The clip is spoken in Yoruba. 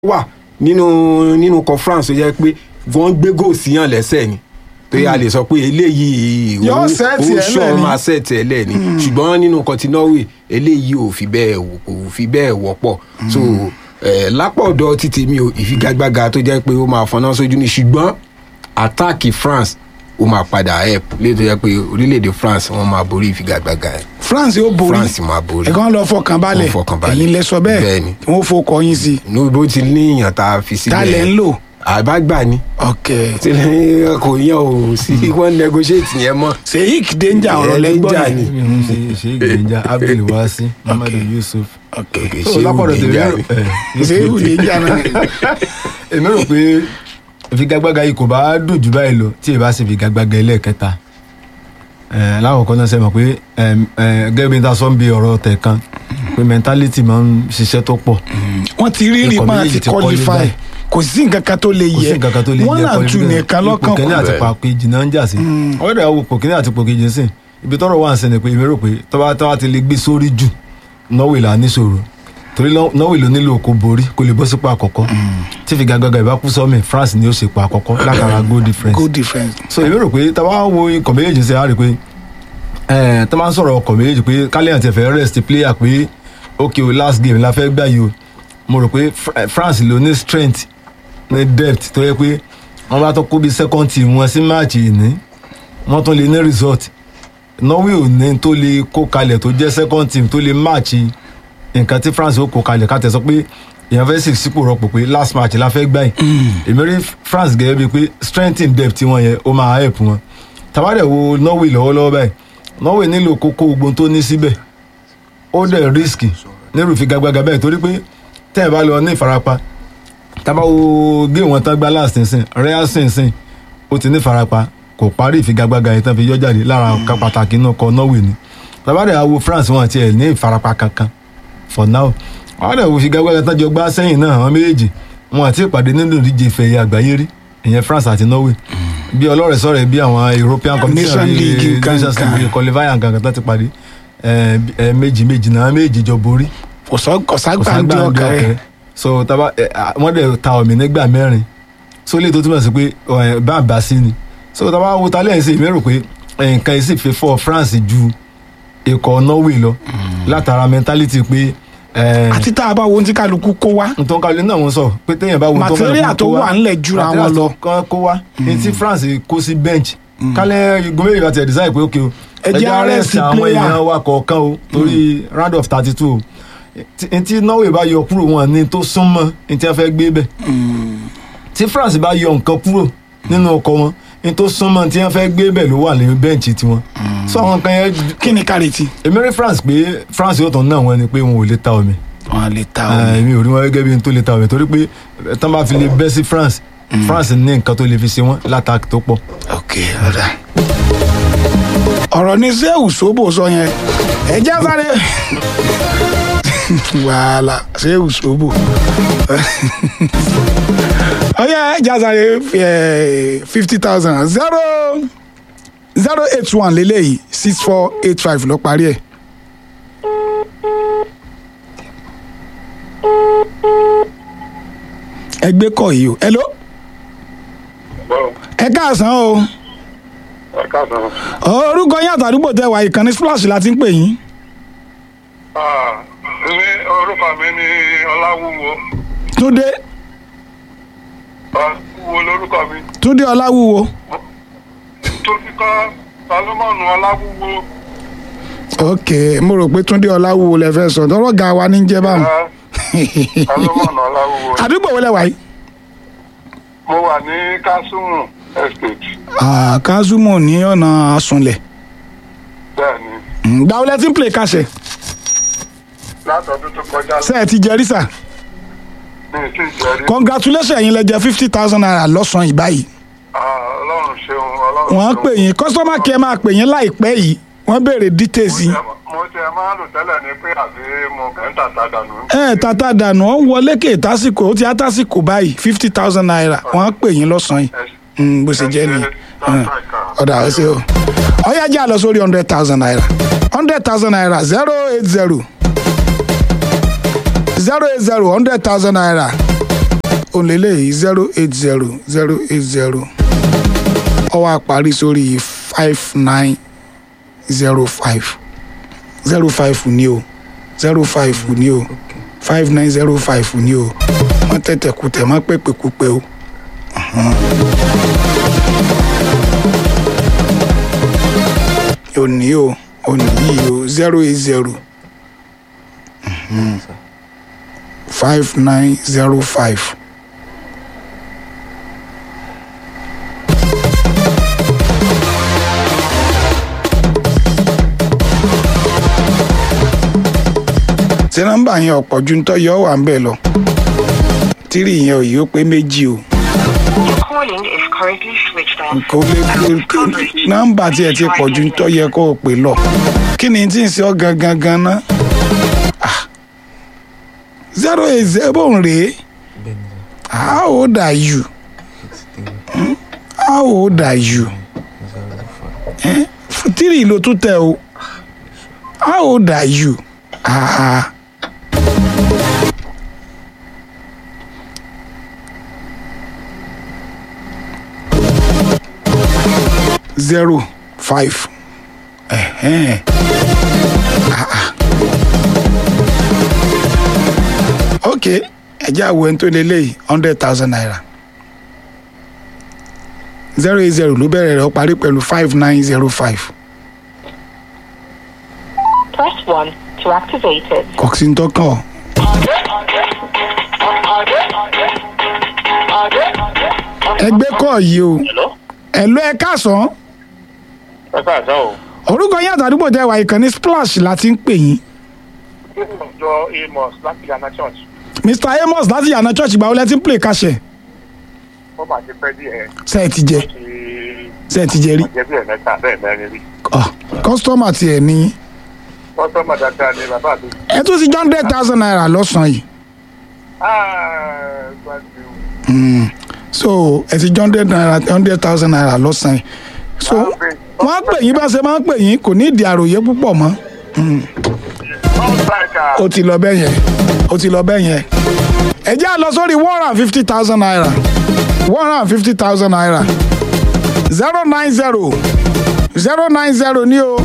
wà nínú nínú conference tó jẹ́ pé wọ́n gbé goal síyàn lẹ́sẹ̀ ni tó yà lè sọ pé eléyìí Yóò set ẹ̀ ṣọ́ lẹ̀ ni. máa set ẹ̀ lẹ̀ ni ṣùgbọ́n nínú kọtí Norway eléyìí ò fi bẹ́ẹ̀ wò- kò fi bẹ́ẹ̀ wọ́pọ̀ so eh, lápá ọ̀dọ̀ títí mi ò ìfigagbága tó jẹ́ pé ó máa fọná sójú ni ṣùgbọ́n attack France ó máa padà help léyìí tó jẹ́ pé orílẹ̀-èdè France wọ́n máa borí ìfigagbága ẹ̀ France yóò borí France máa borí ẹ̀kan lọ fọkàn balẹ̀ Wọ́n fọkàn balẹ̀. ẹ̀yin lẹ sọ bẹ́ẹ̀ Bẹ́ẹ̀ni. kí wọ́n fọkọ yín sí ní bó ti ní ìyàn tá a fi sílẹ̀ ta lẹ̀ ń lò àbágbà ni ok tí kò yàn ò sí wọ́n negotiate yẹn mọ́ Sheikh danger ọ̀rọ̀ Eh, lẹ́gbọ́n danger yẹn ni. ṣe ṣe ìgbìyànjá abdul wasi muhammadu yusuf. ok Okay, So, ṣé lápọ̀dọ̀ tèmi danger rò- ni? eh, Sheikh danger náà èmi rò pé ìfigagbága yìí kò bá dùn jù báyìí lọ tí ì bá sì figagbága ẹlẹ́ẹ̀kẹta Eh, lákòókò náà ṣe mọ̀ pé eh, eh, gẹ́gẹ́ bí n ta sọ ń bi ọ̀rọ̀ tẹ̀ kan pé mentality máa ń ṣiṣẹ́ tó pọ̀ wọ́n ti rí rí Ikọ̀ pa méjèèjì àti ti qualify qualify. kò sí nǹkan kan tó lè kò sí yẹ nǹkan kan tó lè wọ́n jẹ́ náà tún nìkan lọ́kàn ipò kẹ́ni àti Bẹ́ẹ̀. pàkejì náà ń jà sí ọ̀rẹ́dẹ̀ àwọn ipò kẹ́ni àti ipò kejì ń sìn ibi tọ́rọ̀ wà ń sẹ́ni pé èmi rò pé tọ́ba tọ́ba ti lè gbé sórí jù Norway là níṣòro torí Nor- Norway ló nílò kó borí kó lè bọ́ sípò àkọ́kọ́ tí figagbága ìbá kú sọ́mi France ni ó ṣèpò àkọ́kọ́ látara goal difference go difference so èmi rò pé tọ́ba wo ikọ̀ méjèèjì ṣe á rí i pé ẹ̀ tọ́ máa ń sọ̀rọ̀ ọkọ̀ méjèèjì pé kálíyàn ti fẹ́ rest player pé ok o last game la fẹ́ gbà yìí o mo rò pé Fr- France ló ní strength ní depth tó yẹ pé wọ́n bá tó kó bí second team wọn sí match yìí ní wọ́n tún lè ní result Norway ò ní tó lè kó kalẹ̀ tó jẹ́ second team tó lè match nǹkan tí France ó kó kalẹ̀ ká tẹ̀ sọ pé èèyàn fẹ́ sì sípò rọpò pé last match la fẹ́ gbà yìí èmi rí France gẹ́gẹ́ bíi pé strength in depth wọn yẹn ó máa help wọn tàbádẹ̀ wo Norway lọ́wọ́lọ́wọ́ báyìí Norway nílò kókó ogun tó ní síbẹ̀ ó dẹ̀ risk nírú ìfigagbága bẹ́ẹ̀ torí pé tẹ́ ẹ̀ bá lọ ní ìfarapa tábà wo gé wọn tán gbá last nsìn real sínsìn ó ti ní ìfarapa kò parí ìfigagbága yẹn tán fi yọ jáde lára ọ̀kan pàtàkì náà kọ Norway ni tàbádẹ̀ àwo France wọn àti ẹ̀ ní ìfarapa kankan for now àwọn àdàwọ̀ ìfigagbága tán jọ gbá sẹ́yìn náà àwọn méjèèjì wọn àti ìpàdé nínú ìdíje ìfẹ̀yẹ àgbáyé rí ìyẹn France àti Norway bí ọlọ́rẹ̀ sọ̀rọ̀ bí àwọn European Competition Nation League bíi nǹkan Nations kan. League qualifying nǹkan tán ti parí ẹ ẹ méjì méjì náà àwọn méjì jọ borí kò sọ kò kò ságbà ń ságbà dé ń ọkàn dé rẹ ọkẹ so taba ẹ, à, wọ́n dẹ̀ ta ọ̀mì nígbà mẹ́rin so lè tó túmọ̀ sí pé ẹ, bá a bá sí ni so taba wo ta lẹ́yìn sí mi rò pé ẹ, nǹkan yìí sì fi fọ́ France ju ikọ̀ Norway lọ látara mentality pé ẹ, àti tá a bá wo ohun tí kálukú kó wá ntọ́ kálí náà wọ́n sọ pé téèyàn bá wo ntọ́ Material kálukú tó kó wà ńlẹ̀ jura wọn material lọ. tó kán kó wá ní tí France kó sí bench kálẹ̀ gómìnà ìbá tiẹ̀ design pé ok o Ẹ jẹ́ arrest àwọn player. èèyàn wa kọ̀ọ̀kan o torí round of thirty two o Tí- tí Norway bá yọ kúrò wọn ní tó súnmọ́ ní tí wọ́n fẹ́ gbé bẹ̀ tí France bá yọ nǹkan kúrò nínú ọkọ̀ wọn ní tó súnmọ́ tí wọ́n fẹ́ gbé bẹ̀ ló wà lẹ́yìn bẹ́ǹchì tiwọn so àwọn kan yẹn kí ni kárìtì èmi rí France pé France yóò tán náà wọn ni pé wọn ò lè ta omi wọn lè ta Ah, omi èmi ò rí wọn gẹ́gẹ́ bí n tó lè ta ọ̀rẹ́ torí pé eh, tán bá fi lè bẹ́ sí France France ní nǹkan tó lè fi ṣe wọ́n látàkì tó pọ̀. ok ọ̀dà ọ̀rọ̀ ní sẹ́wù sóbò sọ yẹn ẹ já sáré wàhálà sẹ́wù sóbò ọyẹ ẹ já sáré fifty thousand zero zero eight one lélẹ́yìí six four eight five lọ parí ẹ̀. ẹgbẹ́ kọ̀ yìí o hello ẹ káàsán o ẹ káàsán. orúkọ yín àtàdúgbò tẹ wà ìkànnì splash la ti ń pè yín ní orúkọ mi ní ọláwúwo túndé ọláwúwo lórúkọ mi túndé ọláwúwo tó fi kọ́ salomoni ọláwúwo ok mo rò pé túndé ọláwúwo lẹ fẹ́ sọ tọrọ ga wa ní jẹ báwọn ẹ, salomoni ọláwúwo. àdúgbò wo lẹ wà yìí. mo wà ní kásùmù estate Ah, kazumo ní ọ̀nà asunlẹ̀ bẹ́ẹ̀ ni gba ọlẹ́ tí ń play kàṣẹ látọdún tó kọjá ṣe ẹ ti jẹrí sà ní ìsìn ìjẹrí congratulations ẹ̀yin lẹ jẹ fifty thousand naira lọ́sàn-án yìí báyìí ọlọ́run ṣeun ọlọ́run wọ́n ṣeun. pè yín customer care máa pè yín láìpẹ́ yìí wọ́n béèrè details yín. mo ti ẹ máa lò tẹ́lẹ̀ ní pé àbí mo kàn ń tàta dànù. ẹ tata dànù ó ń wọlé kè tásìkò ó ti á tásìkò báyìí fifty thousand naira wọ́n pè yín lọ́sàn-án yìí Mm, bó ṣe jẹ́ ni ọ̀dà ó ṣe o ọ̀yá jẹ́ àlọ́ sórí hundred thousand naira hundred thousand naira zero eight zero zero eight zero hundred thousand naira òǹlẹ́lẹ̀ zero eight zero zero eight zero ó wá parí sórí five nine zero five zero five ní o zero five ní o five nine zero five ní o wọ́n tẹ̀tẹ̀ kú tẹ̀ mọ́ pépèkúpẹ́ o. òní o òní yìí o zero eight zero five nine zero five. tí nọ́mbà yẹn ọ̀pọ̀ ju ń tọ́ yọ wà ń bẹ̀ lọ tírì yẹn ò yí ó pé méjì o Your calling is currently switched off. kò lè kò nọ́mbà tiẹ̀ ti pọ̀ ju ń tọ́ yẹ kó o pè lọ kí ni tí ń ṣe ọ́ gangan ganan zero eight zero rèé how old are you Hmm? how old are you Eh? tírì ló tún tẹ o how old are you ah. zero five ẹ̀hẹ́n. Ah, ah. ok ẹjẹ́ àwọ̀ ẹni tó lélẹ́yìí hundred thousand naira zero eight zero ló bẹ̀rẹ̀ rẹ̀ ó parí pẹ̀lú five nine zero five Press 1 to activate it. kọ̀ọ̀sì ń tọ́kàn ọ́ ẹgbẹ́ kọ́ yìí o ẹ̀lú ẹ káàsán ẹ káàsán o orúkọ yín àtàdúgbò tẹ wà ìkànnì splash láti ń pè yín jọ amos láti yàrá church mr amos láti yànnà church ìgbà wo lẹ ti ń play kàṣẹ ó máa ti pẹ́ díẹ̀ ṣe ẹ ti jẹ ti ṣe ẹ ti jẹ rí jẹ́ bí ẹ̀mẹ́ta bẹ́ẹ̀ mẹ́rin rí kọ́sítọ́mà tiẹ̀ ní kọ́sọ́mà dáadáa ni bàbá mi. ẹ tún ti jọ hundred thousand naira lọ́sàn-án yìí Ah, gbàgbé o. Mm. so ẹ ti jọ hundred naira hundred thousand naira lọ́sàn-án yìí so wọ́n á pè yín bá ṣe máa ń pè yín kò ní ìdí àròyé púpọ̀ mọ́ ó ti lọ bẹ́ẹ̀ yẹn ó ti lọ bẹ́ẹ̀ yẹn ẹ jẹ́ à lọ sórí one hundred and fifty thousand naira one hundred and fifty thousand naira zero nine zero zero nine zero ní o.